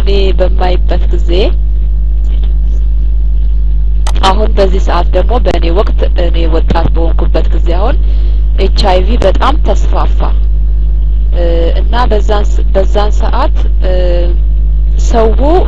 እኔ በማይበት ጊዜ አሁን በዚህ ሰዓት ደግሞ በእኔ ወቅት እኔ ወጣት በሆንኩበት ጊዜ አሁን ኤች አይቪ በጣም ተስፋፋ እና በዛን በዛን ሰዓት ሰው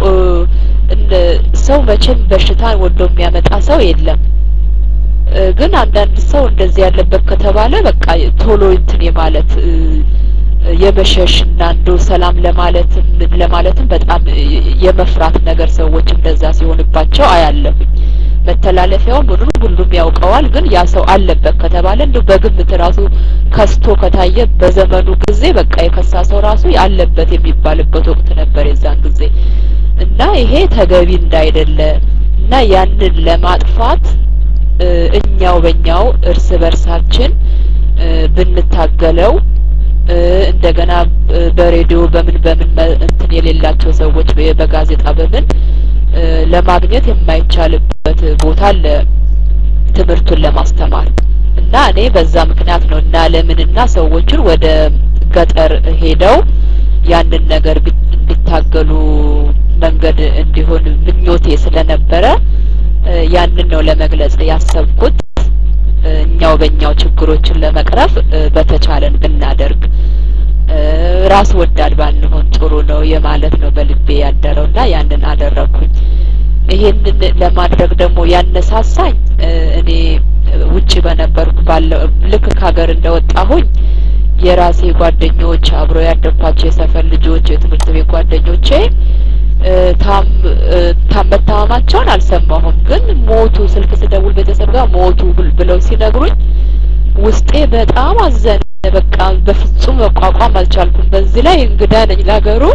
ሰው መቼም በሽታን ወዶ የሚያመጣ ሰው የለም። ግን አንዳንድ ሰው እንደዚህ ያለበት ከተባለ በቃ ቶሎ እንትን የማለት የመሸሽ እና እንደው ሰላም ለማለትም ለማለትም በጣም የመፍራት ነገር ሰዎች እንደዛ ሲሆንባቸው አያለሁኝ። መተላለፊያውን ምኑን ሁሉም ያውቀዋል። ግን ያ ሰው አለበት ከተባለ እንደው በግምት ራሱ ከስቶ ከታየ በዘመኑ ጊዜ በቃ የከሳ ሰው ራሱ አለበት የሚባልበት ወቅት ነበር የዛን ጊዜ እና ይሄ ተገቢ እንዳይደለ እና ያንን ለማጥፋት እኛው በእኛው እርስ በርሳችን ብንታገለው እንደገና በሬዲዮ በምን በምን እንትን የሌላቸው ሰዎች በጋዜጣ በምን ለማግኘት የማይቻልበት ቦታ አለ ትምህርቱን ለማስተማር እና እኔ በዛ ምክንያት ነው እና ለምንና ሰዎችን ወደ ገጠር ሄደው ያንን ነገር እንዲታገሉ መንገድ እንዲሆን ምኞቴ ስለነበረ ያንን ነው ለመግለጽ ያሰብኩት። እኛው በእኛው ችግሮችን ለመቅረፍ በተቻለን ብናደርግ ራስ ወዳድ ባንሆን ጥሩ ነው የማለት ነው በልቤ ያደረው እና ያንን አደረግኩኝ። ይሄንን ለማድረግ ደግሞ ያነሳሳኝ እኔ ውጪ በነበርኩ ባለው ልክ ከሀገር እንደወጣሁኝ የራሴ ጓደኞች አብሮ ያደግኳቸው የሰፈር ልጆች የትምህርት ቤት ጓደኞቼ ታም መታመማቸውን አልሰማሁም፣ ግን ሞቱ። ስልክ ስደውል ቤተሰብ ጋር ሞቱ ብለው ሲነግሩኝ ውስጤ በጣም አዘነ። በቃ በፍጹም መቋቋም አልቻልኩም። በዚህ ላይ እንግዳ ነኝ ለሀገሩ።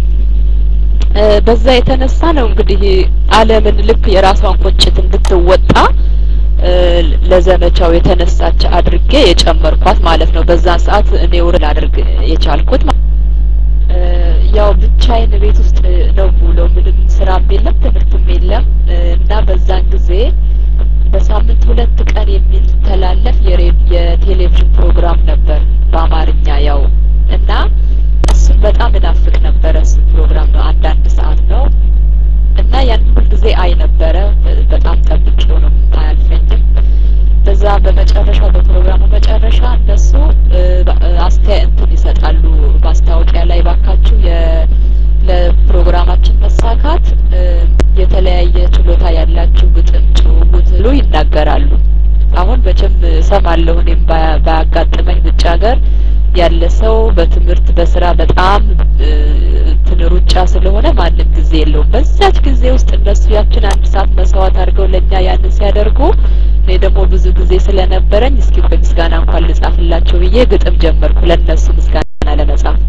በዛ የተነሳ ነው እንግዲህ ዓለምን ልክ የራሷን ቁጭት እንድትወጣ ለዘመቻው የተነሳች አድርጌ የጨመርኳት ማለት ነው። በዛን ሰዓት እኔ ውርል አድርግ የቻልኩት ያው ብቻዬን ቤት ውስጥ ነው የምውለው። ምንም ስራም የለም ትምህርትም የለም እና በዛን ጊዜ በሳምንት ሁለት ቀን የሚተላለፍ የቴሌቪዥን ፕሮግራም ነበር በአማርኛ ያው እና እሱን በጣም እናፍቅ ነበረ። እሱ ፕሮግራም ነው አንዳንድ ሰዓት ነው እና ያን ሁልጊዜ አይ ነበረ። በጣም ጠብቄው ነው አያልፈኝም። በዛ በመጨረሻው በፕሮግራሙ መጨረሻ እነሱ አስተያየት እንትን ይሰጣሉ ማስታወቂያ ላይ ባካችሁ ለፕሮግራማችን መሳካት የተለያየ ችሎታ ያላችሁ ግጥም፣ ጭውውት ብሎ ይናገራሉ። አሁን መቼም እሰማለሁ እኔም ባያጋጥመኝ ውጭ ሀገር ያለ ሰው በትምህርት በስራ በጣም እንትን ሩጫ ስለሆነ ማንም ጊዜ የለውም። በዛች ጊዜ ውስጥ እነሱ ያችን አንድ ሰዓት መስዋዕት አድርገው ለእኛ ያንን ሲያደርጉ እኔ ደግሞ ብዙ ጊዜ ስለነበረኝ እስኪ በምስጋና እንኳን ልጻፍላቸው ብዬ ግጥም ጀመርኩ ለእነሱ ምስጋና ለመጻፍ።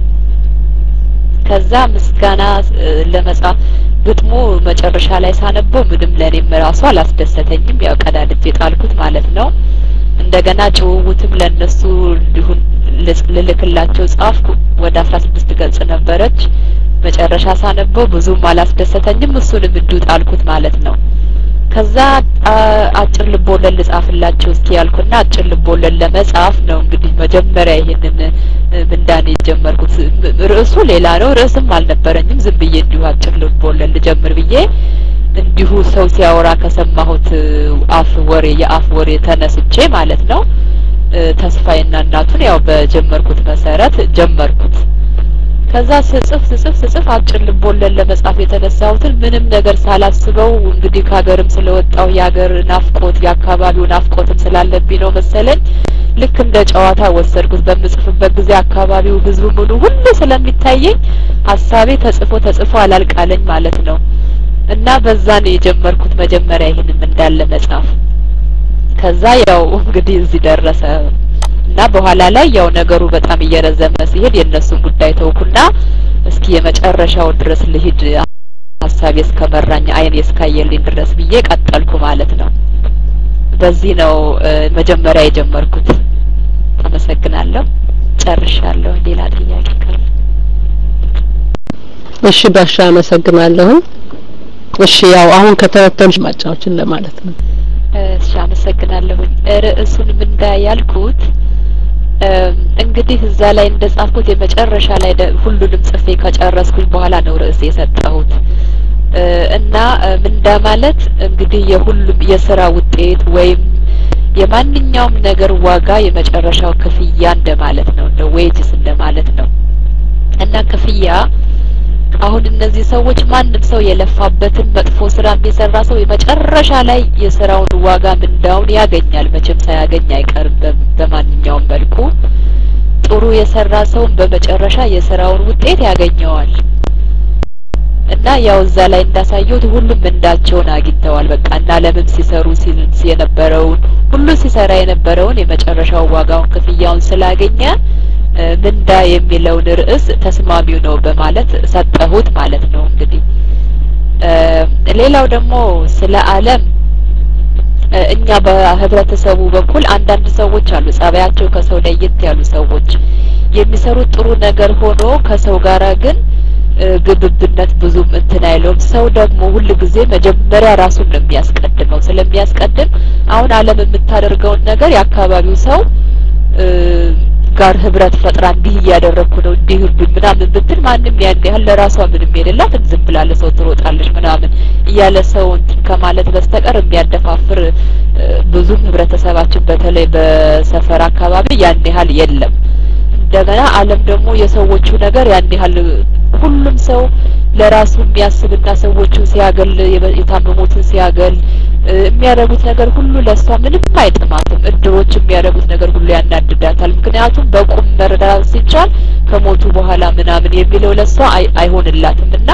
ከዛ ምስጋና ለመጻፍ ግጥሙ መጨረሻ ላይ ሳነበው ምንም ለእኔም ራሱ አላስደሰተኝም። ያው ቀዳድጄ ጣልኩት ማለት ነው። እንደገና ጭውውትም ለእነሱ እንዲሁን ልልክላቸው ጻፍኩ። ወደ አስራ ስድስት ገጽ ነበረች። መጨረሻ ሳነበው ብዙም አላስደሰተኝም። እሱንም እንዲሁ ጣልኩት ማለት ነው። ከዛ አጭር ልቦለድ ልጻፍላቸው እስኪ ያልኩና አጭር ልቦለድ ለመጻፍ ነው እንግዲህ መጀመሪያ ይሄንን ምንዳኔ የጀመርኩት። ርዕሱ ሌላ ነው፣ ርዕስም አልነበረኝም። ዝም ብዬ እንዲሁ አጭር ልቦለድ ልጀምር ብዬ እንዲሁ ሰው ሲያወራ ከሰማሁት አፍ ወሬ የአፍ ወሬ ተነስቼ ማለት ነው ተስፋዬና እናቱን ያው በጀመርኩት መሰረት ጀመርኩት። ከዛ ስጽፍ ስጽፍ ስጽፍ አጭር ልቦለድ ለመጻፍ የተነሳሁትን ምንም ነገር ሳላስበው እንግዲህ ከሀገርም ስለወጣሁ የሀገር ናፍቆት የአካባቢው ናፍቆትም ስላለብኝ ነው መሰለኝ ልክ እንደ ጨዋታ ወሰድኩት። በምጽፍበት ጊዜ አካባቢው ህዝቡ ሙሉ ሁሉ ስለሚታየኝ ሀሳቤ ተጽፎ ተጽፎ አላልቃለኝ ማለት ነው። እና በዛ ነው የጀመርኩት መጀመሪያ ይህንን እንዳለ መጻፍ። ከዛ ያው እንግዲህ እዚህ ደረሰ እና በኋላ ላይ ያው ነገሩ በጣም እየረዘመ ሲሄድ የእነሱን ጉዳይ ተውኩና እስኪ የመጨረሻው ድረስ ልሂድ ሀሳቤ እስከመራኝ አይኔ እስካየልኝ ድረስ ብዬ ቀጠልኩ ማለት ነው። በዚህ ነው መጀመሪያ የጀመርኩት። አመሰግናለሁ። ጨርሻለሁ። ሌላ ጥያቄ ካለ? እሺ ባሻ አመሰግናለሁ። እሺ ያው አሁን ከተረተምሽ ማጫዎችን ለማለት ነው። እሺ አመሰግናለሁኝ። ርዕሱን ምንዳ ያልኩት እንግዲህ እዛ ላይ እንደጻፍኩት የመጨረሻ ላይ ሁሉንም ጽፌ ከጨረስኩኝ በኋላ ነው ርዕስ የሰጠሁት እና ምንዳ ማለት እንግዲህ የሁሉም የስራ ውጤት ወይም የማንኛውም ነገር ዋጋ የመጨረሻው ክፍያ እንደማለት ነው እንደ ዌጅስ እንደማለት ነው እና ክፍያ አሁን እነዚህ ሰዎች ማንም ሰው የለፋበትን መጥፎ ስራ የሚሰራ ሰው የመጨረሻ ላይ የስራውን ዋጋ ምንዳውን ያገኛል። መቼም ሳያገኝ አይቀርም በማንኛውም መልኩ። ጥሩ የሰራ ሰውን በመጨረሻ የስራውን ውጤት ያገኘዋል እና ያው እዛ ላይ እንዳሳየሁት ሁሉም ምንዳቸውን አግኝተዋል። በቃ እና ለምን ሲሰሩ ሲል የነበረውን ሁሉ ሲሰራ የነበረውን የመጨረሻው ዋጋውን ክፍያውን ስላገኘ ምንዳ የሚለውን ርዕስ ተስማሚው ነው በማለት ሰጠሁት ማለት ነው። እንግዲህ ሌላው ደግሞ ስለ ዓለም እኛ በህብረተሰቡ በኩል አንዳንድ ሰዎች አሉ ጸባያቸው ከሰው ለየት ያሉ ሰዎች የሚሰሩት ጥሩ ነገር ሆኖ ከሰው ጋራ ግን ግብብነት ብዙም እንትን አይለውም። ሰው ደግሞ ሁል ጊዜ መጀመሪያ ራሱን ነው የሚያስቀድመው። ስለሚያስቀድም አሁን ዓለም የምታደርገውን ነገር የአካባቢው ሰው ጋር ህብረት ፈጥራ እንዲህ እያደረግኩ ነው እንዲህ እርዱኝ ምናምን ብትል ማንም ያን ያህል ለራሷ ምንም የሌላት ዝም ብላ ለሰው ትሮጣለች ምናምን እያለ ሰው እንትን ከማለት በስተቀር የሚያደፋፍር ብዙም ህብረተሰባችን በተለይ በሰፈር አካባቢ ያን ያህል የለም። እንደገና ዓለም ደግሞ የሰዎቹ ነገር ያን ያህል ሁሉም ሰው ለራሱ የሚያስብና ሰዎቹን ሲያገል የታመሙትን ሲያገል የሚያደርጉት ነገር ሁሉ ለእሷ ምንም አይጥማትም። እድሮች የሚያደርጉት ነገር ሁሉ ያናድዳታል። ምክንያቱም በቁም መረዳት ሲቻል ከሞቱ በኋላ ምናምን የሚለው ለእሷ አይሆንላትም እና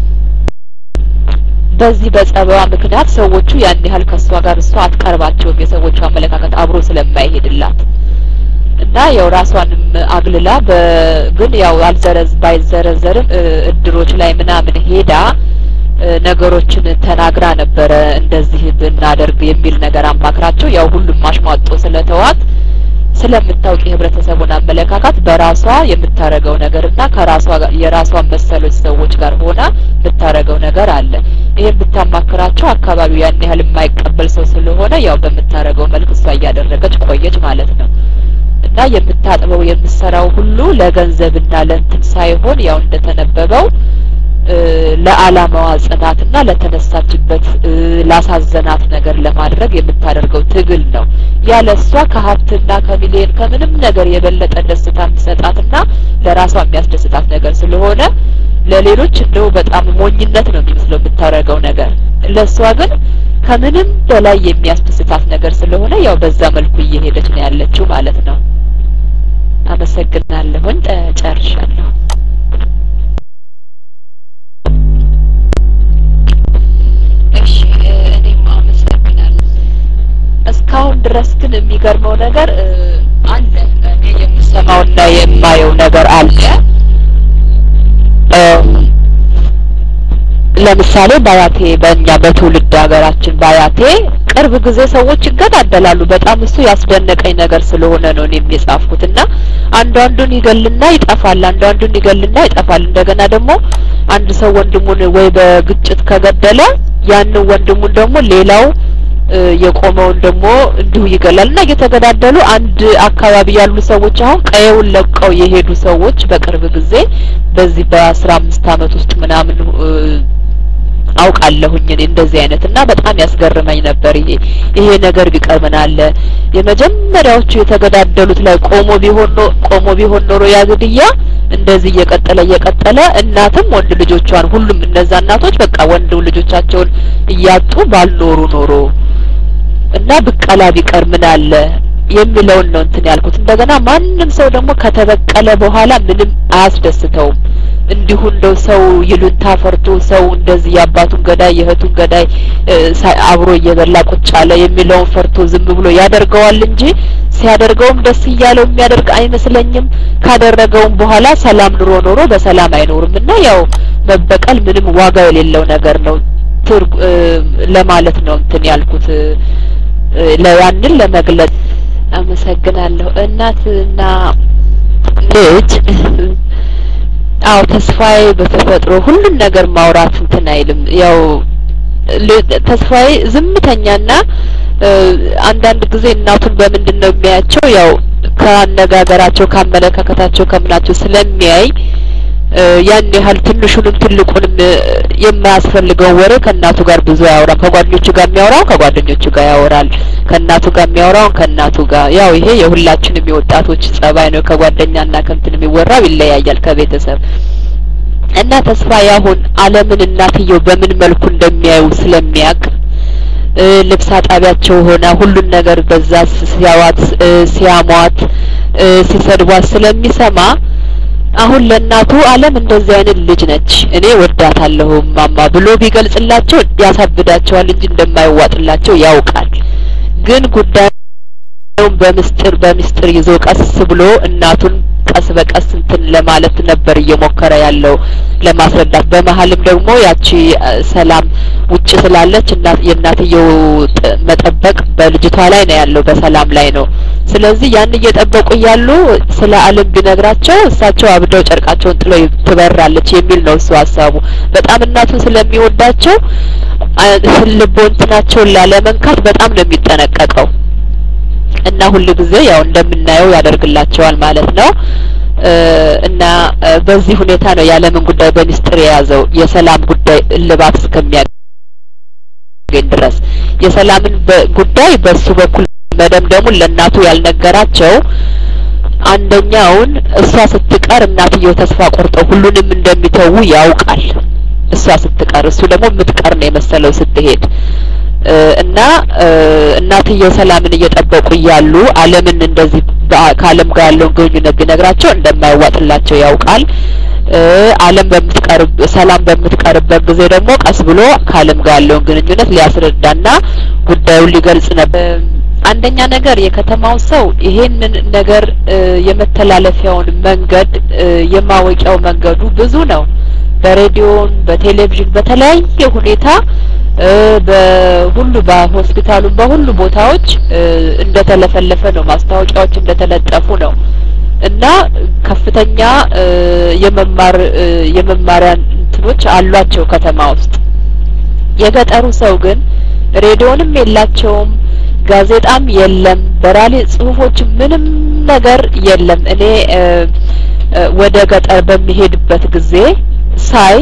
በዚህ በጸባዋ ምክንያት ሰዎቹ ያን ያህል ከእሷ ጋር እሷ አትቀርባቸውም። የሰዎቹ አመለካከት አብሮ ስለማይሄድላት እና ያው ራሷንም አግልላ ግን ያው አልዘረዝ ባይዘረዘርም እድሮች ላይ ምናምን ሄዳ ነገሮችን ተናግራ ነበረ። እንደዚህ ብናደርግ የሚል ነገር አማክራቸው ያው ሁሉም ማሽሟጦ ስለተዋት ስለምታውቅ የህብረተሰቡን አመለካከት በራሷ የምታረገው ነገር እና ከራሷ የራሷን መሰሎች ሰዎች ጋር ሆና የምታረገው ነገር አለ። ይሄን ብታማክራቸው አካባቢው ያን ያህል የማይቀበል ሰው ስለሆነ ያው በምታረገው መልክ እሷ እያደረገች ቆየች ማለት ነው። እና የምታጥበው የምትሰራው ሁሉ ለገንዘብና ለእንትን ሳይሆን ያው እንደተነበበው ለአላማዋ ጽናትና ለተነሳችበት ላሳዘናት ነገር ለማድረግ የምታደርገው ትግል ነው። ያለ እሷ ከሀብትና ከሚሊዮን ከምንም ነገር የበለጠ ደስታ የምትሰጣትና ለራሷ የሚያስደስታት ነገር ስለሆነ ለሌሎች እንደው በጣም ሞኝነት ነው የሚመስለው የምታደርገው ነገር፣ ለእሷ ግን ከምንም በላይ የሚያስደስታት ነገር ስለሆነ ያው በዛ መልኩ እየሄደች ነው ያለችው ማለት ነው። አመሰግናለሁኝ። ጨርሻለሁ። እሺ እኔም አመሰግናለሁ። እስካሁን ድረስ ግን የሚገርመው ነገር አለ። እኔ የምሰማውና የማየው ነገር አለ። ለምሳሌ ባያቴ በእኛ በትውልድ ሀገራችን ባያቴ ቅርብ ጊዜ ሰዎች ይገዳደላሉ። በጣም እሱ ያስደነቀኝ ነገር ስለሆነ ነው እኔም የጻፍኩት እና አንዱ አንዱን ይገልና ይጠፋል፣ አንዱ አንዱን ይገልና ይጠፋል። እንደገና ደግሞ አንድ ሰው ወንድሙን ወይ በግጭት ከገደለ ያንን ወንድሙን ደግሞ ሌላው የቆመውን ደግሞ እንዲሁ ይገላል እና እየተገዳደሉ አንድ አካባቢ ያሉ ሰዎች አሁን ቀየውን ለቀው የሄዱ ሰዎች በቅርብ ጊዜ በዚህ በአስራ አምስት አመት ውስጥ ምናምን አውቃለሁኝ እኔ እንደዚህ አይነት እና በጣም ያስገርመኝ ነበር። ይሄ ይሄ ነገር ቢቀር ምን አለ የመጀመሪያዎቹ የተገዳደሉት ላይ ቆሞ ቢሆን ቆሞ ቢሆን ኖሮ ያ ግድያ እንደዚህ እየቀጠለ እየቀጠለ እናትም ወንድ ልጆቿን ሁሉም እነዛ እናቶች በቃ ወንድ ልጆቻቸውን እያጡ ባልኖሩ ኖሮ እና ብቀላ ቢቀር ምን አለ የሚለውን ነው እንትን ያልኩት። እንደገና ማንም ሰው ደግሞ ከተበቀለ በኋላ ምንም አያስደስተውም። እንዲሁ እንደው ሰው ይሉንታ ፈርቶ ሰው እንደዚህ የአባቱን ገዳይ የእህቱን ገዳይ አብሮ እየበላ ቁጭ አለ የሚለውን ፈርቶ ዝም ብሎ ያደርገዋል እንጂ ሲያደርገውም ደስ እያለው የሚያደርግ አይመስለኝም። ካደረገውም በኋላ ሰላም ኑሮ ኖሮ በሰላም አይኖርም እና ያው መበቀል ምንም ዋጋ የሌለው ነገር ነው ለማለት ነው እንትን ያልኩት ለያንን ለመግለጽ አመሰግናለሁ። እናትና ልጅ አዎ ተስፋዬ በተፈጥሮ ሁሉን ነገር ማውራት እንትን አይልም። ያው ተስፋዬ ዝምተኛና አንዳንድ ጊዜ እናቱን በምንድን ነው የሚያያቸው? ያው ከአነጋገራቸው ካመለካከታቸው ከምናቸው ስለሚያይ ያን ያህል ትንሹንም ትልቁንም የማያስፈልገውን ወሬ ከእናቱ ጋር ብዙ አያወራም። ከጓደኞቹ ጋር የሚያወራውን ከጓደኞቹ ጋር ያወራል። ከእናቱ ጋር የሚያወራውን ከእናቱ ጋር ያው ይሄ የሁላችንም የወጣቶች ጸባይ ነው። ከጓደኛና ከእንትን የሚወራው ይለያያል ከቤተሰብ እና ተስፋ ያሁን ዓለምን እናትየው በምን መልኩ እንደሚያዩ ስለሚያውቅ ልብስ አጣቢያቸው ሆና ሁሉን ነገር በዛ ሲያዋት ሲያሟት ሲሰድቧት ስለሚሰማ አሁን ለእናቱ ዓለም እንደዚህ አይነት ልጅ ነች፣ እኔ ወዳታለሁ ማማ ብሎ ቢገልጽላቸው ያሳብዳቸዋል እንጂ እንደማይዋጥላቸው ያውቃል። ግን ጉዳዩን በምስጢር በምስጢር ይዞ ቀስ ብሎ እናቱን ቀስ በቀስ እንትን ለማለት ነበር እየሞከረ ያለው ለማስረዳት። በመሀልም ደግሞ ያቺ ሰላም ውጭ ስላለች እናት የእናትየው መጠበቅ በልጅቷ ላይ ነው ያለው፣ በሰላም ላይ ነው። ስለዚህ ያን እየጠበቁ እያሉ ስለ ዓለም ቢነግራቸው እሳቸው አብደው ጨርቃቸውን ጥለው ትበራለች የሚል ነው እሱ ሀሳቡ። በጣም እናቱን ስለሚወዳቸው ልቦንትናቸውን ላለመንካት በጣም ነው የሚጠነቀቀው። እና ሁል ጊዜ ያው እንደምናየው ያደርግላቸዋል ማለት ነው። እና በዚህ ሁኔታ ነው የዓለምን ጉዳይ በሚስጥር የያዘው የሰላም ጉዳይ እልባት እስከሚያገኝ ድረስ የሰላምን ጉዳይ በሱ በኩል መደምደሙን ለእናቱ ያልነገራቸው አንደኛውን እሷ ስትቀር እናትየው ተስፋ ቆርጠው ሁሉንም እንደሚተዉ ያውቃል። እሷ ስትቀር እሱ ደግሞ የምትቀር ነው የመሰለው ስትሄድ እና እናትየው ሰላምን እየጠበቁ እያሉ ዓለምን እንደዚህ ከዓለም ጋር ያለውን ግንኙነት ቢነግራቸው እንደማይዋጥላቸው ያውቃል። ዓለም በምትቀርብ ሰላም በምትቀርበት ጊዜ ደግሞ ቀስ ብሎ ከዓለም ጋር ያለውን ግንኙነት ሊያስረዳና ጉዳዩን ሊገልጽ ነበር። አንደኛ ነገር የከተማው ሰው ይሄንን ነገር የመተላለፊያውን መንገድ የማወቂያው መንገዱ ብዙ ነው። በሬዲዮን፣ በቴሌቪዥን በተለያየ ሁኔታ በሁሉ በሆስፒታሉም በሁሉ ቦታዎች እንደተለፈለፈ ነው። ማስታወቂያዎች እንደተለጠፉ ነው እና ከፍተኛ የመማር የመማሪያ እንትኖች አሏቸው ከተማ ውስጥ። የገጠሩ ሰው ግን ሬዲዮንም የላቸውም፣ ጋዜጣም የለም፣ በራሪ ጽሁፎች ምንም ነገር የለም። እኔ ወደ ገጠር በሚሄድበት ጊዜ ሳይ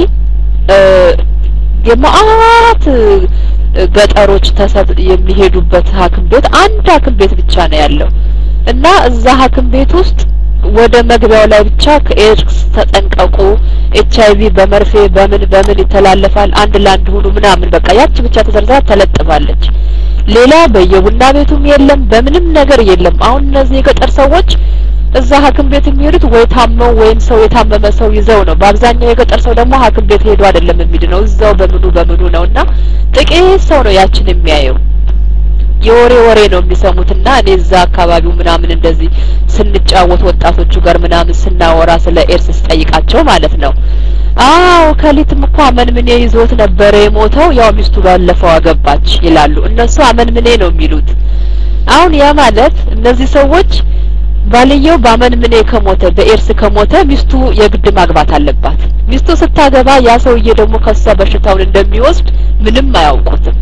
የመአት ገጠሮች ተሰብ የሚሄዱበት ሐኪም ቤት አንድ ሐኪም ቤት ብቻ ነው ያለው እና እዛ ሐኪም ቤት ውስጥ ወደ መግቢያው ላይ ብቻ ከኤድስ ተጠንቀቁ፣ ኤች አይቪ በመርፌ በምን በምን ይተላለፋል፣ አንድ ለአንድ ሁኑ ምናምን በቃ ያቺ ብቻ ተዘርዝራ ተለጥፋለች። ሌላ በየቡና ቤቱም የለም፣ በምንም ነገር የለም። አሁን እነዚህ የገጠር ሰዎች እዛ ሐኪም ቤት የሚሄዱት ወይ ታመው ወይም ሰው የታመመ ሰው ይዘው ነው። በአብዛኛው የገጠር ሰው ደግሞ ሐኪም ቤት ሄዶ አይደለም የሚድነው እዛው በምኑ በምኑ ነው እና ጥቂት ሰው ነው ያችን የሚያየው። የወሬ ወሬ ነው የሚሰሙትና እኔ እዛ አካባቢው ምናምን እንደዚህ ስንጫወት ወጣቶቹ ጋር ምናምን ስናወራ ስለ ኤድስ ስጠይቃቸው ማለት ነው አዎ ከሊትም እኮ አመንምኔ ይዞት ነበረ የሞተው ያው ሚስቱ ባለፈው አገባች ይላሉ። እነሱ አመንምኔ ነው የሚሉት። አሁን ያ ማለት እነዚህ ሰዎች ባልየው በአመንምኔ ከሞተ በኤድስ ከሞተ ሚስቱ የግድ ማግባት አለባት። ሚስቱ ስታገባ ያ ሰውዬ ደግሞ ከሷ በሽታውን እንደሚወስድ ምንም አያውቁትም።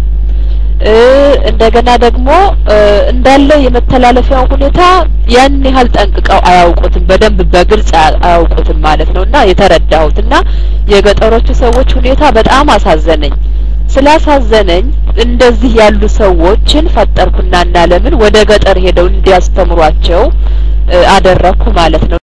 እንደገና ደግሞ እንዳለ የመተላለፊያው ሁኔታ ያን ያህል ጠንቅቀው አያውቁትም፣ በደንብ በግልጽ አያውቁትም ማለት ነው። እና የተረዳሁት እና የገጠሮቹ ሰዎች ሁኔታ በጣም አሳዘነኝ። ስላሳዘነኝ እንደዚህ ያሉ ሰዎችን ፈጠርኩና እና ለምን ወደ ገጠር ሄደው እንዲያስተምሯቸው አደረኩ ማለት ነው።